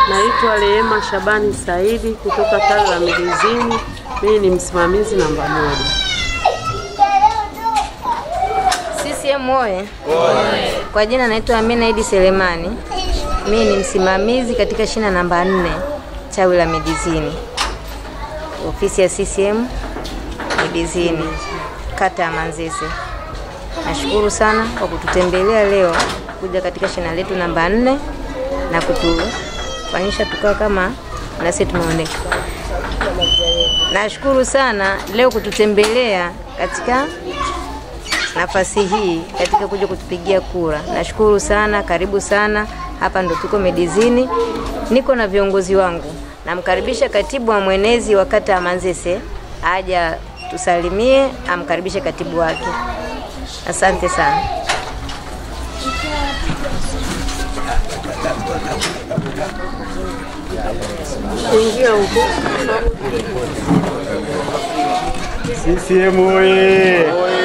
Naitwa Rehema Shabani Saidi kutoka tawi la Midizini. Mimi ni msimamizi namba moja. CCM oye! Kwa jina naitwa Amina Idi Selemani. Mimi ni msimamizi katika shina namba nne tawi la Midizini, ofisi ya CCM Midizini, kata ya Manzese. Nashukuru sana kwa kututembelea leo kuja katika shina letu namba nne na kutufanyisha tukawa kama nasi tumeoneka. Nashukuru sana leo kututembelea katika nafasi hii katika kuja kutupigia kura. Nashukuru sana, karibu sana. Hapa ndo tuko Medizini, niko na viongozi wangu. Namkaribisha katibu wa mwenezi wa kata ya Manzese aja tusalimie, amkaribishe katibu wake. Asante sana. Ingia huko. CCM oye!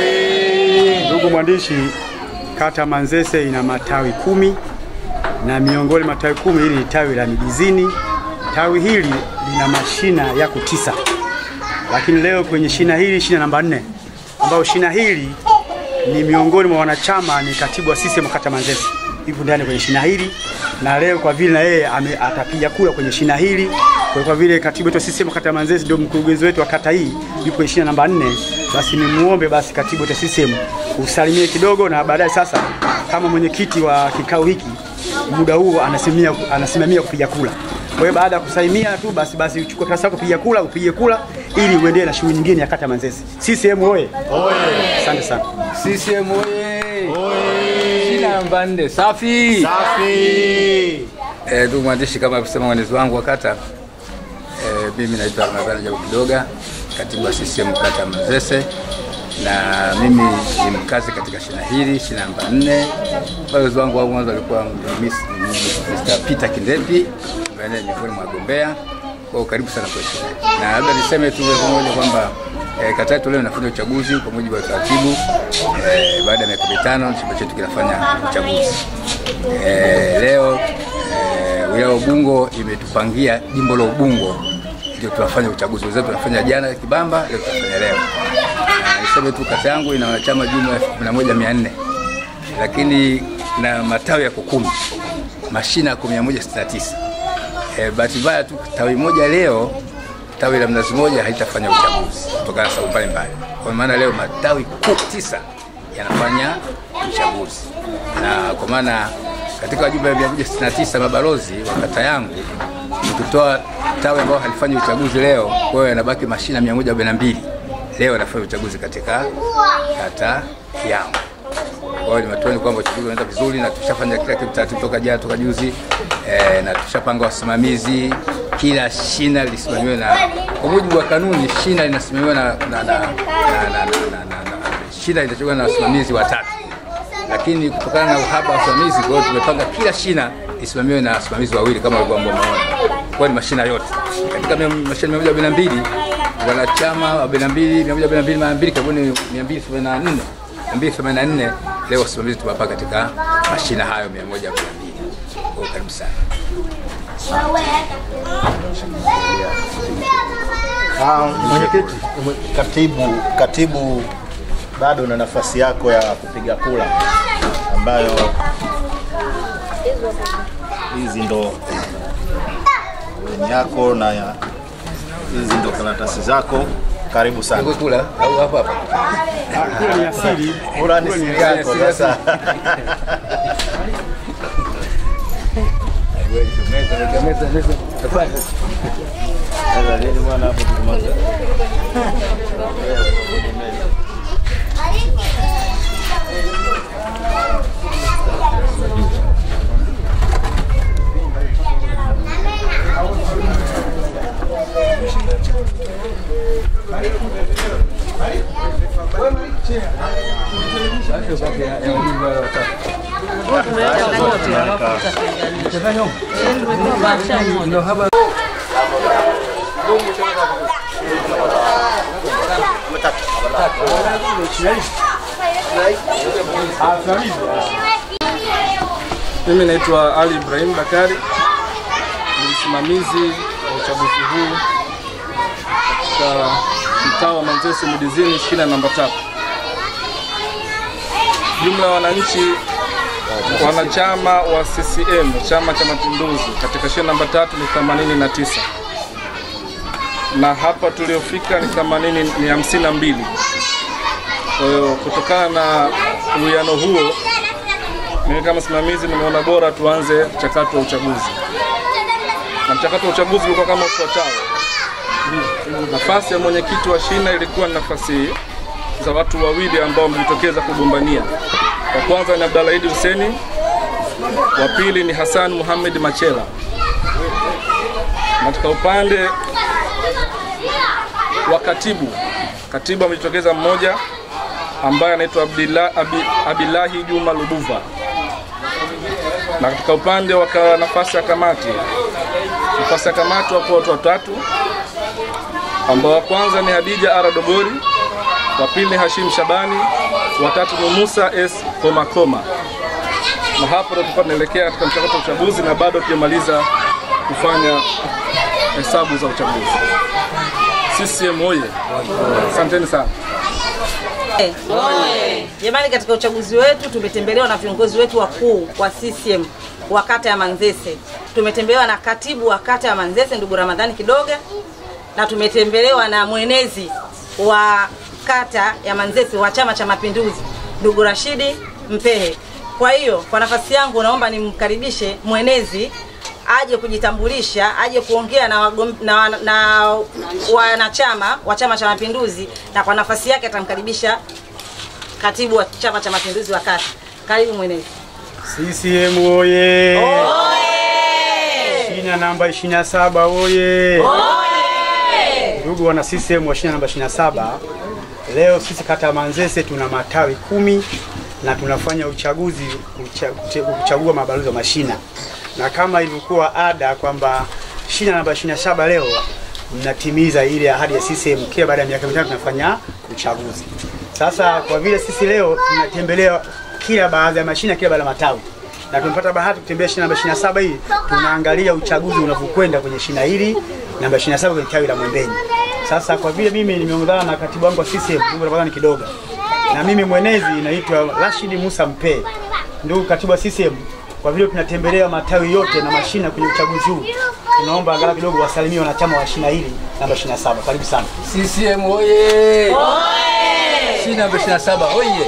Ndugu mwandishi, kata Manzese ina matawi kumi na miongoni mwa matawi kumi hili ni tawi la Midizini. Tawi hili lina mashina yako tisa, lakini leo kwenye shina hili, shina namba nne, ambayo shina hili ni miongoni mwa wanachama, ni katibu wa CCM kata Manzese yupo ndani kwenye shina hili, na leo kwa vile na yeye ame- atapiga kura kwenye shina hili, kwa kwa vile katibu wetu wa CCM kata ya Manzese ndio mkurugenzi wetu wa kata hii, yupo kwenye shina namba nne, basi nimuombe basi katibu wetu wa CCM usalimie kidogo, na baadaye sasa kama mwenyekiti wa kikao hiki muda huo anasimamia anasimamia kupiga kura. Kwa hiyo baada ya kusalimia tu basi basi uchukue karatasi yako kupiga kura, upige kura ili uendelee na shughuli nyingine ya kata ya Manzese. CCM oye! Asante sana. CCM oye! Shina namba nne safi. Safi. Eh, ndugu mwandishi, kama alivyosema mwenezi wangu wa kata, eh, mimi naitwa Ramadhani Jabu Kidoga, katibu wa CCM kata ya Manzese, na mimi ni mkazi katika shina hili, shina namba nne. Balozi wangu wa mwanzo alikuwa ni Miss- Mr. Peter Kindepi ambaye ni miongoni mwa wagombea. Kwa hiyo karibu sana kwa shina hili. na labda niseme tu pamoja kwamba eh, kata yetu leo inafanya uchaguzi kwa mujibu wa taratibu. Eh, baada ya miaka mitano chama chetu kinafanya uchaguzi. Eh, leo eh, wilaya ya Ubungo imetupangia jimbo la Ubungo ndio tunafanya uchaguzi. Wenzetu tunafanya jana Kibamba, leo tunafanya leo. Na niseme tu kata yangu ina wanachama jumla ya elfu kumi na moja mia nne lakini na matawi yako kumi, mashina yako mia moja sitini na tisa. Eh, bahati mbaya tu tawi moja leo tawi la Mnazi Moja haitafanya uchaguzi kutokana na sababu mbalimbali. Kwa maana leo matawi kuu tisa yanafanya uchaguzi, na kwa maana katika wajumbe 169 mabalozi wa kata yangu nikitoa tawi ambao halifanyi uchaguzi leo, kwa hiyo yanabaki mashina 142 leo yanafanya uchaguzi katika kata yangu. Kwa hiyo ni matumaini kwamba uchaguzi unaenda vizuri na tushafanya kila kitu taratibu toka jana toka juzi eh, na tushapanga wasimamizi. Kila shina lisimamiwe na kwa mujibu wa kanuni, shina linasimamiwa na, na, na, na, na, na, na, na, na, shina litachaguliwa na wasimamizi watatu, lakini kutokana na uhaba wa wasimamizi, kwa hiyo tumepanga kila shina lisimamiwe na wasimamizi wawili kama walivyo ambao umeona. Kwa hiyo ni mashina yote katika mia- mashina mia moja arobaini na mbili wanachama arobaini na mbili mia moja arobaini na mbili mara mbili karibuni mia mbili themanini na nne 284 leo wasimamizi tumewapa katika mashina hayo 142. Kwa hiyo karibu sana. Ah, Mwenyekiti, katibu, katibu bado una nafasi yako ya kupiga kura ambayo hizi ndo ni yako na ya- hizi ndo karatasi zako. Karibu sana. Niko kula au hapa hapa. Kura ni asili. Kura ni siri yako siri sasa. Meza, meza, meza, meza. Tafadhali. Sasa nini bwana hapo tukimaliza? Mimi naitwa Ali Ibrahim Bakari, ni msimamizi wa uchaguzi huu katika mtaa wa Manzese Midizini, shina namba tatu. Jumla ya wananchi wanachama wa CCM Chama cha Mapinduzi katika shina namba tatu ni 89 na hapa tuliofika ni 80 ni 52. Kwa hiyo kutokana na uwiano huo, mimi kama msimamizi nimeona bora tuanze mchakato wa uchaguzi, na mchakato wa uchaguzi ulikuwa kama ufuatao. Nafasi ya mwenyekiti wa shina ilikuwa ni nafasi za watu wawili ambao wamejitokeza kugombania. Wa kwanza ni Abdalla Idi Huseni, wa pili ni Hassan Muhammad Machela. Katika upande wa katibu, katibu amejitokeza mmoja ambaye anaitwa Abdillah- Abi- Abilahi Juma Lubuva, na katika upande wa ka- nafasi ya kamati, nafasi ya kamati wapo watu watatu ambao wa kwanza ni Hadija Ara Dogori, wa pili ni Hashim Shabani, wa tatu ni Musa S Komakoma. Na hapo ndo tulikuwa tunaelekea katika mchakato wa uchaguzi na bado tujamaliza kufanya hesabu za uchaguzi. CCM oye! Asanteni sana. Jamani, katika uchaguzi wetu tumetembelewa na viongozi wetu wakuu wa CCM wa kata ya Manzese. Tumetembelewa na katibu wa kata ya Manzese ndugu Ramadhani Kidoga, na tumetembelewa na mwenezi wa kata ya Manzese wa Chama cha Mapinduzi ndugu Rashidi Mpehe. Kwa hiyo kwa nafasi yangu naomba nimkaribishe mwenezi aje kujitambulisha, aje kuongea na, wagom, na, na wanachama wa Chama cha Mapinduzi, na kwa nafasi yake atamkaribisha katibu wa Chama cha Mapinduzi wa kata. Karibu mwenezi. CCM oye! Shina namba 27 oye! Ndugu wana CCM wa shina namba 27, leo sisi kata ya Manzese tuna matawi kumi na tunafanya uchaguzi ucha, uche- kuchagua mabalozi wa mashina, na kama ilivyokuwa ada kwamba shina namba 27 leo mnatimiza ile ahadi ya CCM, kila baada ya miaka mitano tunafanya uchaguzi. Sasa kwa vile sisi leo tunatembelea kila baadhi ya mashina, kila baada ya matawi na tumepata bahati kutembea shina namba 27 hii, tunaangalia uchaguzi unavyokwenda kwenye shina hili namba 27 kwenye tawi la Mwembeni. Sasa kwa vile mimi nimeongozana na katibu wangu wa CCM ndugu Ramadhani Kidoga na mimi mwenezi naitwa Rashid Musa Mpe, ndugu katibu wa CCM, kwa vile tunatembelea matawi yote na mashina kwenye uchaguzi huu, tunaomba angalau kidogo wasalimie wanachama wa shina hili namba 27. Karibu sana. CCM oye! Shina namba 27 oye!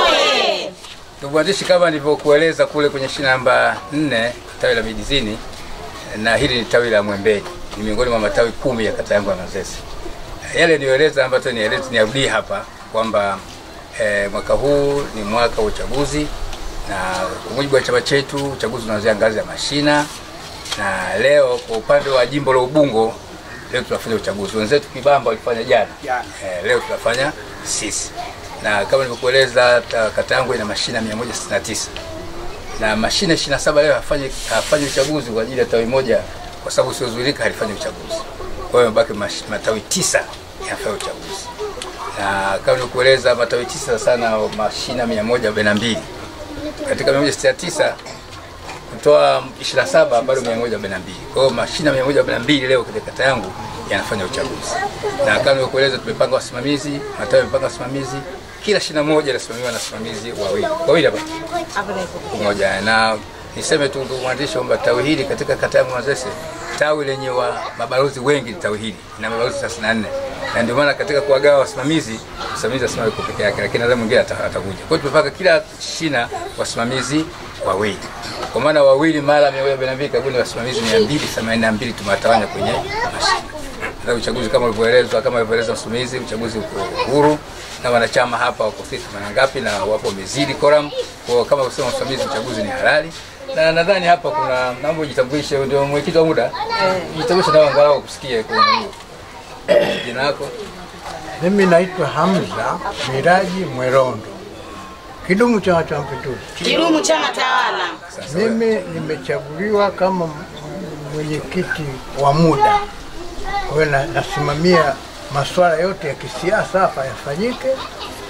Ndugu waandishi, kama nilivyokueleza kule kwenye shina namba 4 tawi la Midizini, na hili ni tawi la Mwembeni, ni miongoni mwa matawi kumi ya kata yangu ya Manzese. Yale niyoeleza ambayo nieleze niarudie hapa kwamba eh, mwaka huu ni mwaka wa uchaguzi, na kwa mujibu wa chama chetu uchaguzi unaanzia ngazi ya mashina, na leo kwa upande wa jimbo la Ubungo leo tunafanya uchaguzi. Wenzetu Kibamba walifanya jana, Jana. eh, leo tunafanya sisi, na kama nilivyokueleza ta- kata yangu ina mashina 169 na mashine 27 leo hafanyi hafanyi uchaguzi kwa ajili ya tawi moja, kwa sababu usiozuilika halifanyi uchaguzi. Kwa hiyo mabaki mash- matawi tisa yanafanya uchaguzi, na kama nilivyokueleza matawi tisa sana mashina 142 katika 169 kutoa 27 bado 142. Kwa hiyo mashina 142 leo katika kata yangu yanafanya uchaguzi, na kama nilivyokueleza, tumepanga wasimamizi, matawi yamepanga wasimamizi, kila shina moja linasimamiwa na wasimamizi wawili wawili hapa Hapo nipo. moja na niseme tu ndugu mwandishi kwamba tawi hili katika kata yangu Manzese, tawi lenye wa mabalozi wengi ni tawi hili na mabalozi 34 na ndio maana katika kuwagawa wasimamizi, msimamizi asimame yuko peke yake, lakini nadhani mwingine ata- atakuja. Kwa hiyo tumepaka kila shina wasimamizi wawili, kwa maana wawili mara 142 karibuni wasimamizi 282 tumewatawanya kwenye mashina. Sasa uchaguzi kama ulivyoelezwa, kama alivyoeleza msimamizi, uchaguzi uko huru na wanachama hapa wako sisi themanini ngapi na wapo wamezidi koram. Kwa hiyo kama kusema msimamizi, uchaguzi ni halali na nadhani hapa kuna naomba ujitambulishe, ndio mwenyekiti wa muda, jitambulishe nao angalau kusikie kwenye hiyo jina lako. Mimi naitwa Hamza Miraji Mwerondo, kidumu Chama cha Mapinduzi. Kidumu chama tawala. Mimi nimechaguliwa kama m- mwenyekiti wa muda, kwa hiyo na- nasimamia masuala yote ya kisiasa hapa yafanyike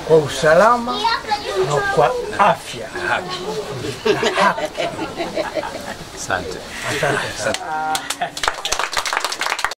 kwa usalama na kwa afya. Asante. Asante sana.